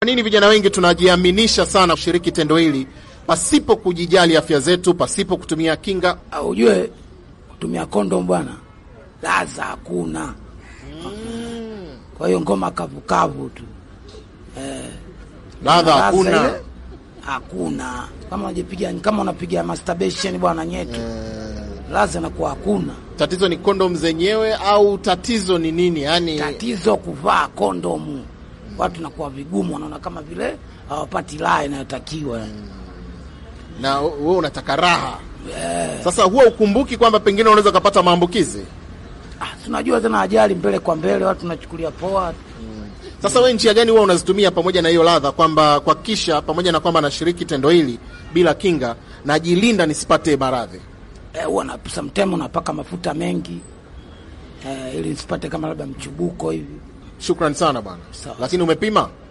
Kwa nini vijana wengi tunajiaminisha sana kushiriki tendo hili pasipo kujijali afya zetu, pasipo kutumia kinga? Au ujue kutumia kondom bwana, laza hakuna. Kwa hiyo ngoma kavukavu tu, Ladha Laza hakuna. ile, hakuna. Kama unajipiga kama unapiga masturbation bwana nyetu, laza inakuwa hakuna. Tatizo ni kondom zenyewe au tatizo ni nini? Yani Tatizo kuvaa kondomu, watu nakuwa vigumu, wanaona kama vile hawapati raha inayotakiwa. na wewe unataka raha. Sasa huwa ukumbuki kwamba pengine unaweza ukapata maambukizi. Ah, tunajua tena ajali mbele kwa mbele, watu tunachukulia poa. Sasa wewe njia gani huwa unazitumia pamoja na hiyo ladha, kwamba kuhakikisha pamoja na kwamba nashiriki tendo hili bila kinga, najilinda nisipate maradhi? Eh, huwa na sometimes unapaka mafuta mengi eh, ili nisipate kama labda mchubuko hivi. Shukran sana bwana, Sawa. lakini umepima